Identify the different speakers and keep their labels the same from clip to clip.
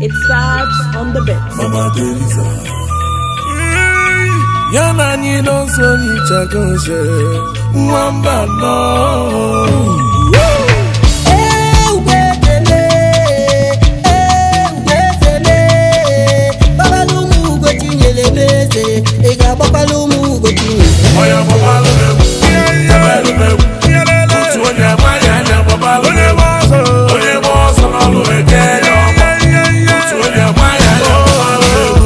Speaker 1: It starts on the bit.
Speaker 2: Mama Teresa. Ya na anyị n'ọsọ nyichago nche nwamba nọ.
Speaker 3: ị ga-agbakwala ụmụ ugo chinyere
Speaker 2: Onye gbabalụ m egwu, ebelu m egwu. Otu onye amaghị anya gbabalụ m egwu. Onye gba ọsọ n'ọlụ eke ya ọgbọ. Otu onye amaghị anya gbabalụ m egwu.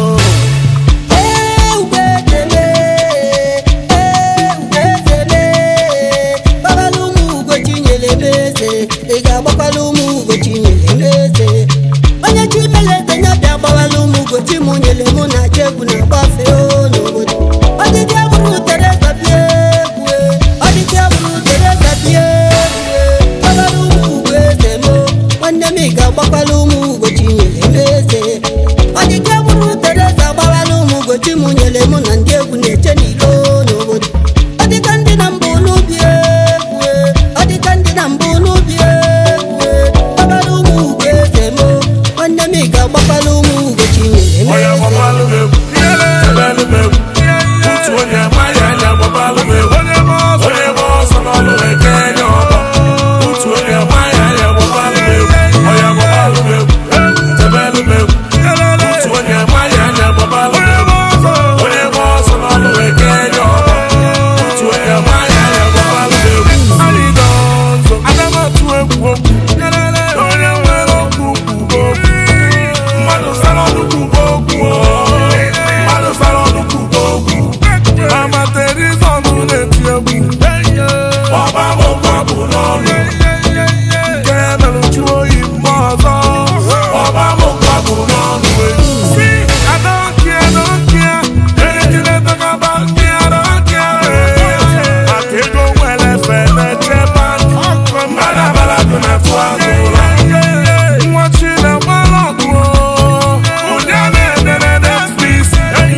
Speaker 3: gbakwala ụmụ ugo chinyere m eze ị ga-agbakwala ụmụ ugo chinyere m eze onye chi melete nya bịa gbawala ụmụ ugo chi mụ nyere mụ na chi egwu na-agbafe o n'obodo ọdịdị agbụrụ tereza bịa egwu ọdịdị agbụrụ tereza bịa egwu gbakwala ụmụ ugo eze m nwanne m ị ga-agbakwala ụmụ ugo chinyere m eze ọdịdị agbụrụ tereza gbawala ụmụ ugo chi mụ nyere mụ na ndị egwu na-eche n'ilo n'obodo ọ dịka ndị na mbụ n'ubi egwu ọ dịka ndị na mbụ n'ubi egwu gbakwala ụmụ ugo eze m nwanne m ị ga-agbakwala ụmụ ugo chinyere m
Speaker 2: Onye
Speaker 3: eze
Speaker 2: gbabalụ m egwu, ebelu m egwu. Otu onye amaghị anya gbabalụ m egwu. Onye gba ọsọ n'ọlụ eke ya ọgbọ. Otu onye amaghị anya gbabalụ m egwu. Onye gbabalụ m egwu, ebelu m egwu. Otu onye amaghị anya gbabalụ m egwu. Onye gba ọsọ n'ọlụ eke ya ọgbọ. Otu onye amaghị anya gbabalụ m egwu. Anyị nọ nso, aga m atụ egwu okwu. Onye nwere okwu kwuo okwu. Mmadụ sara ọnụ kwuo okwu o. Mmadụ sara ọnụ kwuo okwu. Mama Teresa ọnụ na-eti egwu. Ọba bụkwa bụ n'ọnụ. Nke mere uju oyi mgbe ọzọ. Ọba bụkwa bụ n'ọnụ. Si, I don't care, I don't care. Anything they talk about me, I don't care. Maka ego nwere efe na-eche bank. Mmadụ abala dị na-atụ azụ ụlọ. Nwa Chinegbala ọgụ o. Onye na-edere Netflix.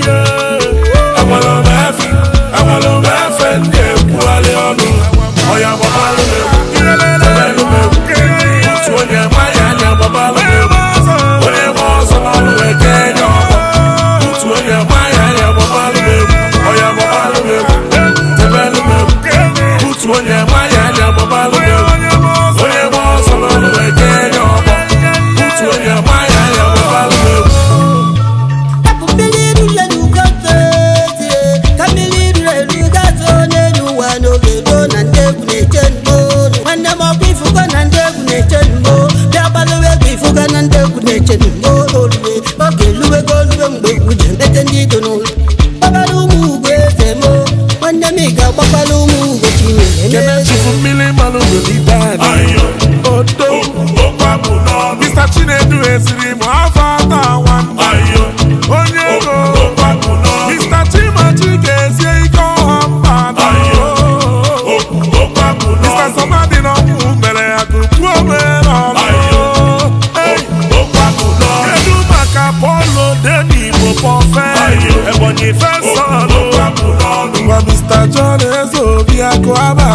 Speaker 2: Enwere m efe, enwere m efe ndị ekwugharị ọnụ. Ọya gbabalụ m egwu, ebelu m egwu. Otu onye amaghị anya gbabalụ m egwu. Onye gba ọsọ n'ọlụ eke ya ọgbọ. Otu onye amaghị anya gbabalụ m egwu. Ọya gbabalụ m egwu, ebelu m egwu. Otu onye amaghị anya gbabalụ m egwu. Onye gba ọsọ n'ọlụ eke ya ọgbọ. Otu onye amaghị anya gbabalụ m egwu.
Speaker 3: Hapụ mmiri ruru elu gazo eze ka mmiri ruru elu gazo n'elu ụwa n'oge ruo na ndị egwu na-eche n'olu nwanne m ọkwa ifugo na ndị egwu na-eche n'ugbo bịa gbalụwa egwu ifugo na ndị egwu na-eche n'ugbo olue oge luwego olue mgbe egwu ji emete ndị ido n'ụlọ gbagbara ụmụ ugo eze m nwanne m ị ga-agbakwala ụmụ ugo chinyere m
Speaker 2: Kene
Speaker 3: eze
Speaker 2: chifu mmiri mmanụ n'olide anyị. Odo. Mr. Chinedu esiri m afọ ata nwanne. Onye ego. Mr. Chimachi ga-esie ike ọha mba atọ. Mr. Somadi na ọmụ mere ya tupu o mere ọlụ. Hey. Kedu maka Polo Deni Igbo Pọfẹ? Ebonyi Fesọlụ. Ngwa Mr. John Ezeobi akụ aba